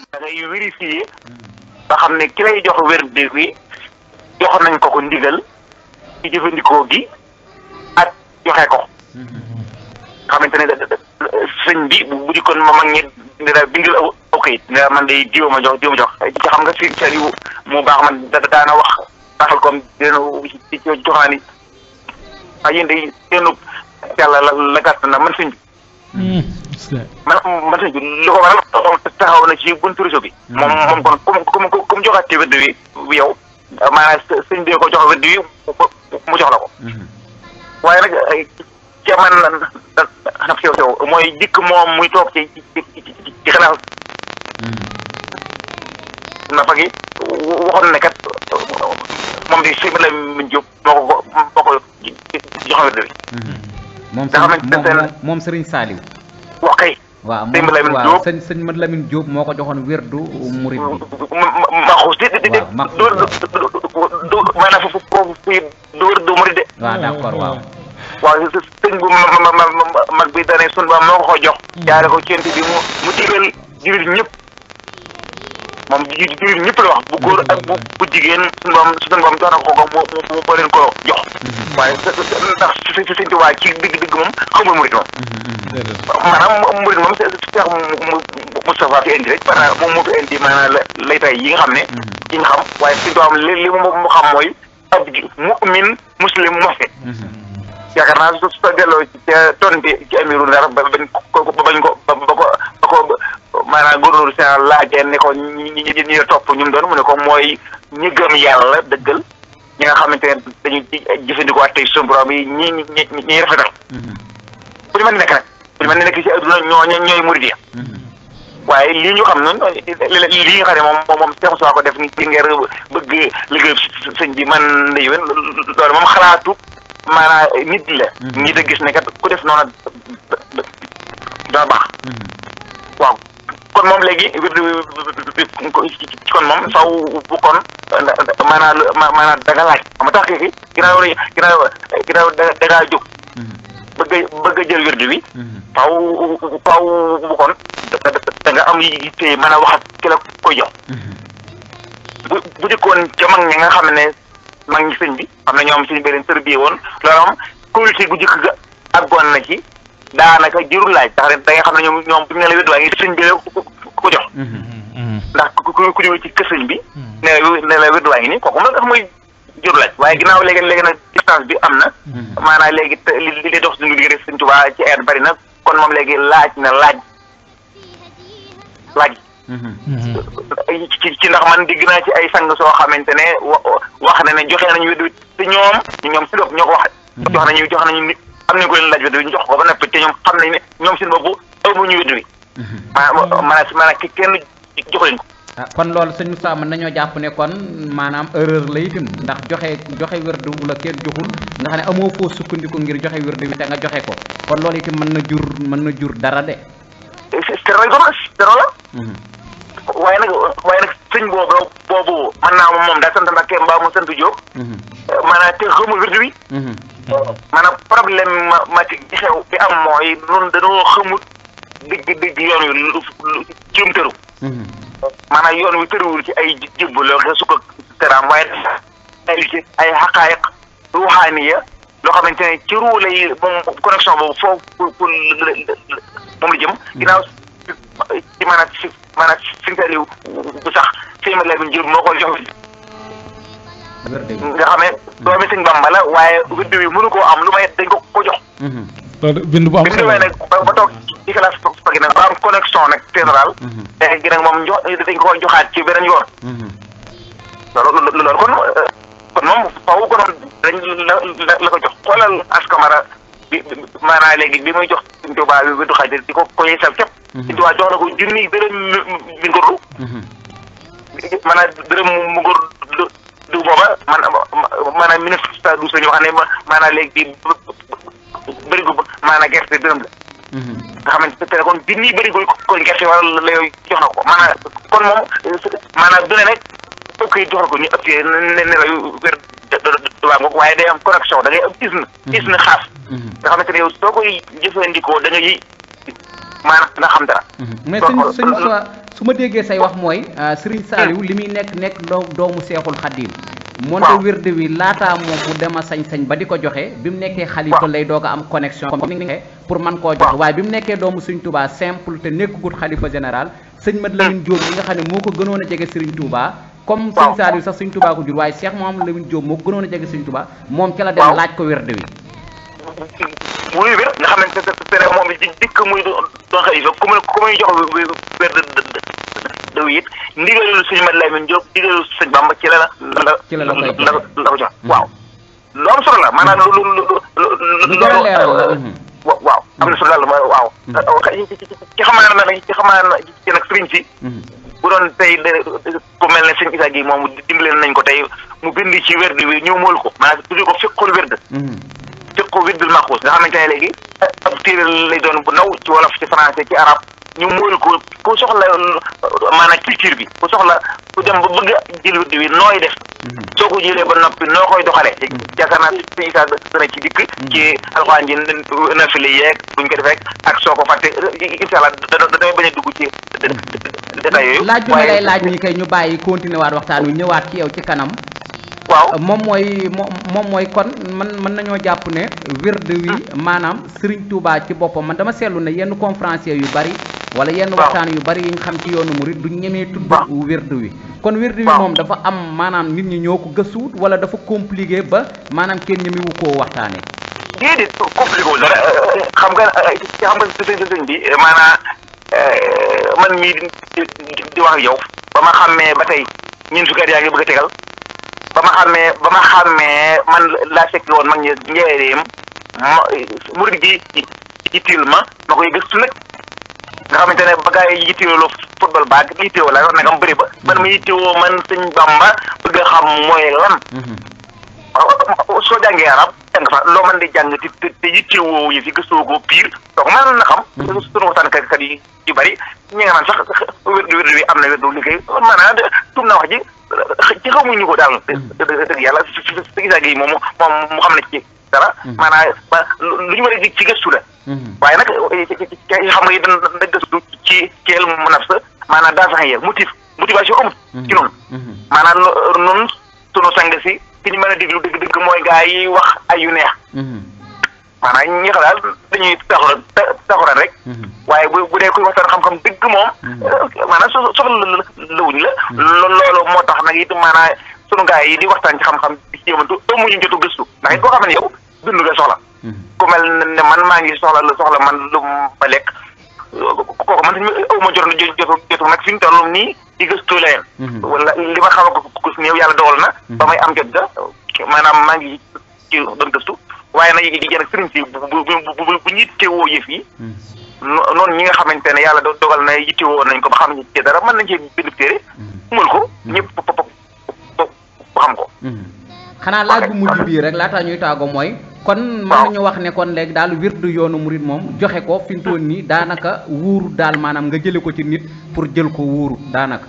da ngay vérifier ba xam ne ki lay jox wér de bi jox nañ ko ko ndigal ci jëfandikoo gi ak joxe ko xamante ne sëñ bi bu di kon ma mag ñi dina bindal aw aw kayit ne man day diw ma jox diw ma jox ci xam nga si seen yu mu baax man da daana wax baaxal comme dina ci joxaani ah yéen day seenu yàlla la la gàtt na man sëñ bi man man sëñ bi lu ko waral taxaw na ci buntu réseau bi moom moom kon comme comme comme joxaat ci wedd wi yow maanaam sëñ bi ko jox wedd wi mu jox la ko waaye nag ca man nag sew sew mooy dikk moom muy toog ci ci ci ci xanaa na fa gi waxoon ne kat moom di sëñ la min jóg moo ko moo ko jox wedd wi moom nga xamante ne moom moom Serigne Saliou wax kay waaw Sëñ moom Lamine waaw Diop. sëñ sëñ Mad Lamine Diop moo ko joxoon wérdu murid bi maxuus di di di Waaw, Maxuus. du du maanaam foofu foofu fii du wër du murid de waaw d'accord waaw waaw sëñ bu ma ma ma ma mag bi dane sun ba moo ko ko jox jaare ko cent bi mu mu digal jullit ñëpp moom ji jullit ñëpp la wax bu góor ak bu bu jigéen sun boom sun boom jox na ko ko mu mu mu leen ko jox waaye ndax si si sëñ Tuubaa ci digg digg moom xamul murid moom maanaam murid moom Cheikh Moustapha fi indi rek maanaam moom moo fi indi maanaam la laytaay yi nga xam ne yi nga xam waaye sëñ Tuubaa li li mu mu xam mooy ab mu'min muslim muhsin yaakaar naa su su delloo ci ca ton bi ci amiru ndar ba bañ ko ba bañ ko ba ba ko ba ko maanaam gouverneur général laajee ne ko ñi ñi ñi ñi topp ñu mu doon mu ne ko mooy ñi gëm yàlla dëggal ñi nga xamante ne dañuy jëfandikoo ak tey suñu borom yi ñi ñi ñi ñi rafetal bu ñu mën di nekk nag bu ñu mën di nekk ci adduna ñoo ñoo ñooy murid yi waaye lii ñu xam noonu lii nga xam ne moom moom moom Cheikh Moussa ko def ni ci ngir bëgg liggéey sëñ bi man la yéwén loolu moom xalaatu maanaam nit la. nit a gis ne kat ku def noonu dana baax. waaw kon moom léegi kon moom saw bu kon maanaam maanaam da nga laaj xam nga tax kii ginnaaw ginnaaw ginnaaw da da ngaa jóg. bëgg a bëgg a jël wirdu wi. faw faw bu kon da da nga am yitte mën a wax ak ki la koy jox. bu bu dikkoon ca mag ñi nga xam ne mag ñi sëñ bi xam ne ñoom suñu beneen tër bii woon loolu moom communauté gu jëkk ga àggoon na ci daanaka jërul laaj tax da nga xam ne ñoom ñoom bu ñu ne la wirdu waa ngi sëñ bi la ko jox. ndax ku ku ku ñëw ci kër sëñ bi. ne la ne la wirdu waa ngi nii kooku moom dafa mooy jërul laaj waaye ginnaaw léegi léegi nag distance bi am na. maanaam léegi te li li dox suñu diggante sëñ Tuubaa ci air bari na kon moom léegi laaj na laaj laaj. ci ci ndax man digg naa ci ay sang soo xamante ne wax na ne joxe nañu wedd wi te ñoom ñoom si bopp ñoo ko wax. jox nañu jox nañu nit am nañu ko leen laaj wedd wi ñu jox ko ba noppi te ñoom xam nañ ne ñoom seen bopp amuñu wedd wi. maanaam maanaam ki kenn jox leen ko. ah kon loolu sëñ Moussa mën nañoo jàpp ne kon maanaam erreur la itam ndax joxe joxe wérdu la kenn joxul nga xam ne amoo foo sukkandiku ngir joxe wérdu wi te nga joxe ko kon loolu itam mën na jur mën na jur dara de. zéro lañ ko zéro la. waaye nag waaye nag sëñ boobu boobu mën naa moom moom daa sant Mbàkke mbaa mu sant Jóob. maanaam te xamul wérdu wi. maanaam problème ma ma ci xew bi am mooy noonu dañoo xamul digg digg yoon wi lu lu jëm tëru. maanaam yoon wi tëruwul ci ay jibbu loo xam sukk teraam waaye ay ci ay xaqaayiq ruuxaaniya loo xamante ne ci ruu lay moom connexion boobu foofu pour pour moom la jëm. ginnaaw ci maanaam si maanaam si nga bu sax sëñ Mad Lamin Jóob moo ko jox. nga xam ne doomi sëñ Bamba la waaye wérdu wi mënu koo am lu may dañ ko ko jox. loolu bind bu am bi ñu demee nag ba ba toog ci classe pagi nag ba am connexion nag général léegi nag moom jox dañ ko koy joxaat ci beneen yoon loolu loolu kon kon moom faw konoon dañ la la ko jox xoolal askamara bi maanaam léegi bi muy jox Sëñ Tuubaa bi du xaaj di ko ko yeesal képp Sëñ Tuubaa jox na ko junni dërëm mi ngorlu maanaam dërëm mu ngor du booba man maanaam ministre du sañu wax ne maanaam léegi bërigo maanaam gerte dërëm la. nga xamante ne kon junni bërigo kon gerte wala la yooyu jox na ko maanaam kon moom maanaam du ne rek fokk yi jox na ko ñu ëpp ne ne la wér waa ngoog waaye day am connexion da ngay am isne isne xaas nga xamante ne yow soo koy jëfandikoo da ngay maanaam nga xam dara mais sëñ sëñ Moussa su ma déggee say wax mooy Serigne Saliou li muy nekk nekk doo doomu seexul xaddiim moonte wird wi laataa moom mu dem a sañ-sañ ba di ko joxe bi mu nekkee xalifa lay doog a am connexion comme ni nga pour man koo joxe waaye bi mu nekkee doomu Serigne Touba simple te nekkagut xalifa général sëñ Mat Lamine Diop bi nga xam ne moo ko gënoon a jege Serigne Touba comme Serigne Saliou sax Serigne Touba ko jur waaye Cheikh Mouhamadou Lamine Diop moo ko gënoon a jege Serigne Touba moom ca la dem laaj ko wird wi muy wér nga xamante ne moom di dikk muy doon xalifa ku muy ku muy jox wér daw it ndigalul sëñ Mat Lamin Jóob ndigalul sëñ Bamba ci la la ci la la koy la la ko jox waaw lu am solo la maanaam lu lu lu lu jar a leeral la waaw am na solo daal waaw ci xamaa na ci xamaa na ci nag sëriñ si bu doon tey ku mel ne sëñ Isaa gi moom dimbale nañ ko tey mu bind ci werd wi ñëw mool ko maanaam tuddi ko fiqul werd fiqu wirdul maxuus nga xamante ne léegi ab téere lay doon bu ndaw ci wolof ci français ci arab ñu móol ko ku soxla maanaam culture bi ku soxla ku dem ba bëgg a jël wird wi nooy def soo ko jëlee ba noppi noo koy doxalee yaakaar naa si Isaa dana ci dikk ci alxuraan ji nafile yeeg buñ ko defee ak soo ko fàtte incha allah damay bañ a dugg ci détails yooyu laaj bi ma lay laaj ñi kay ñu bàyyi continuer waat waxtaan wi ñëwaat ci yow ci kanam waaw moom mooy moom mooy kon man mën nañoo jàpp ne wird wi maanaam Serigne Touba ci boppam man dama seetlu ne yenn conférencier yu bari wala yenn waxtaan yu bari yi nga xam ci yoonu murid du ñemee tudd wird wi kon wird wi moom dafa am maanaam nit ñi ñoo ko gëstuwut wala dafa compliqué ba maanaam kenn ñemewu koo waxtaanee déedéet compliqué wul dara xam nga xam nga sëñ sëñ bi maanaam man mii di wax ak yow ba ma xàmmee ba tey ñun fukki at yaa ngi bëgg a tegal ba ma xàmmee ba ma xàmmee man laa fekk woon mag ñi njëriñam ma murid gi yittil ma ma koy gëstu nag nga xamante ne ba gars yi yitteewoo football baag yitteewoo la nag am bëri ba man ma yittewoo man sëñ Bamba bëgg a xam mooy lan. soo jàngee arab jàng fa loo mën di jàng te te yittewoo yi fi gëstoo ko pire donc mën na xam. sunu waxtaankat kat yi yu bëri ñi nga naan sax wérdu wérdu bi am na wérdu liggéey maanaam tum na wax ji ci xamuñu ko daal. dëgg yàlla si si si gisaa gi moom moom mu xam ne ci dara. maanaam ba lu ñu war a ci gëstu la. waaye nag xam nga yi dañ da gëstu ci ci elmu nafs maanaam daa sax yéen motif motivation amut. ci noonu. maanaam noonu sunu sang si ki ñu mën a déglu dëgg dëgg mooy gaa yi wax ay yu neex. maanaam ñi xam daal dañuy taxawal taxawal rek. waaye bu bu dee kuy waxtaan xam-xam dëgg moom. maanaam so soxla la wuñ la. loolu moo tax nag it maanaam sunu gaa yi di waxtaan ci xam-xam di jéemantu amuñu jotu gëstu ndax it koo xam ne yow dund nga soxla. ku mel ne man maa ngi soxla lu soxla man lu ma lekk kooku man tamit aw ma jot jotu jotu nag fi mu toll nii di gëstu leen. wala li ma xam ko kus néew yàlla dogal na. ba may am jot ga maanaam maa ngi ci doon gëstu. waaye nag yi jën ak sëriñ si bu bu bu bu ñu yittewoo yëf yi. noonu ñi nga xamante ne yàlla dogal na yittewoo nañ ko ba xam ci dara mën nañ cee bind téere. mul ko ñëpp xam ko. xanaa laaj bu mujj bii rek laataa ñuy taago mooy. kon mën nañu wax ne kon léegi daal wirdu yoonu murid moom joxe ko fi mu toll nii daanaka wuuru daal maanaam nga jële ko ci nit pour jël ko wuuru daanaka.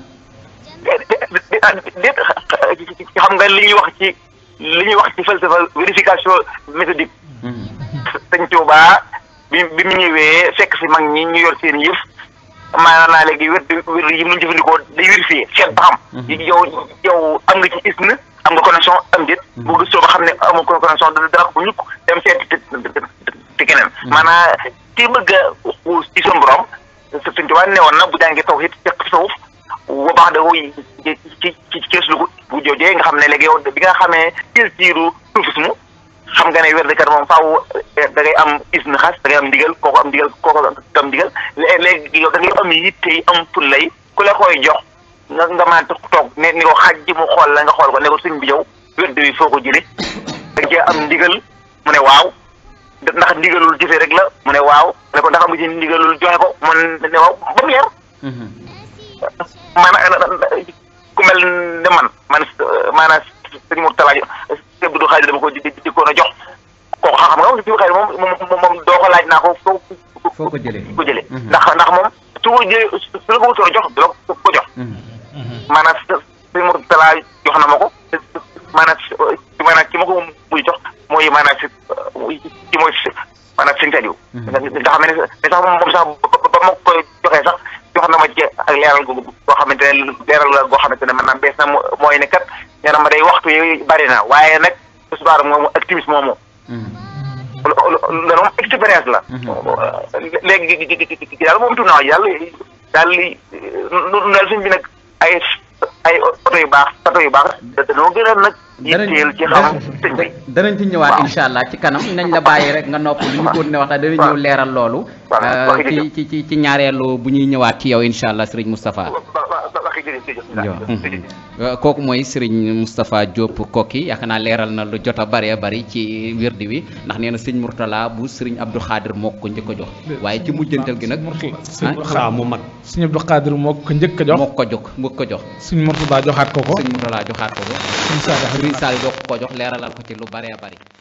déet xam nga li ñuy wax ci. li ñuy wax ci falsafa vérification méthodique. sëñ Tuubaa bi bi mu ñëwee fekk si mag ñi ñu yor seen yëf maanaam naa léegi wér wér yi mu jëfandikoo day vérifier seet ba xam. yow yow am nga ci isne am nga connexion am déet. bu gëstoo ba xam ne amul connexion dana ko ñukk dem seet te te keneen. maanaam ki bëgg a ci seen borom sëñ Tuubaa ne woon na bu jàngee taw it fekk tasawuf bu baax da koy ci ci ci kees lu bu joojee nga xam ne léegi yow bi nga xamee culture soufisme xam nga ne wérdekat moom faaw da ngay am isne xas da ngay am ndigal kooku am ndigal kooku am ndigal léegi yow da ngay am yitte yi am fullay ku la koy jox nga nga mën a toog ne ni ko xaj ji mu xool la nga xool ko ne ko sëñ bi yow wérde wi foo ko jëlee da cee am ndigal mu ne waaw ndax ndigalul jëfe rek la mu ne waaw ne ko ndax am nga ci ndigalul joxe ko mu ne waaw ba mu leer maanaam ku mel ne man man maanaam sëñ Mourtala Abdou du xaaj dama ko di di ko a jox kooku xam nga moom si xaaj moom moom moom doo ko laaj naa ko foo foo ko jëlee ko jëlee ndax ndax moom su ko jëlee su la ko wutoon a jox du la ko jox maanaam sëñ Mourtala jox na ma ko maanaam maanaam ki ma ko muy jox mooy maanaam si ci mooy maanaam sëñ Saliou nga xam ne ne sax moom sax ba ma koy joxee sax jox na ma ci ak leeral gu xamante ne leeral la goo xamante ne maanaam bees na mo- mooy ne kat nee na ma day waxtu yi bari na waaye nag tisbaar moomu ak timis moomu loolu moom expérience la. léegi daal moom tuuti naa yàlla daal li nu daal suñ bi nag ay ay oto yu baax oto yu baax dañoo gën a nag. yitteel ci xam sëñ bi. danañ ci ñëwaat incha allah ci kanam nañ la bàyyi rek nga nopp lu ñu ko ne waxtaan danañ ñëw leeral loolu. waaw euh, ci ci ci ci ñaareelu bu ñuy ñëwaat ci yow incha allah sëriñ Moustapha. waxi jërëjëf jërëjëf. Euh, kooku mooy Serigne Moustapha Diop Koki yaakaar naa leeral na lu jot a bëree bëri ci wirdi wi ndax nee na sëñ Mourtala bu Serigne Abdou Khadir moo ko njëkk a jox waaye ci mujjantal gi nag sëñ xaa mu mag sëñ Abdou Khadir moo ko njëkk a jox moo ko jox moo ko jox sëñ Mourtada joxaat ko ko sëñ Mourtala joxaat ko ko sëñ Sadio Serigne Sall jox ko jox leeralal ko ci lu bëree bëri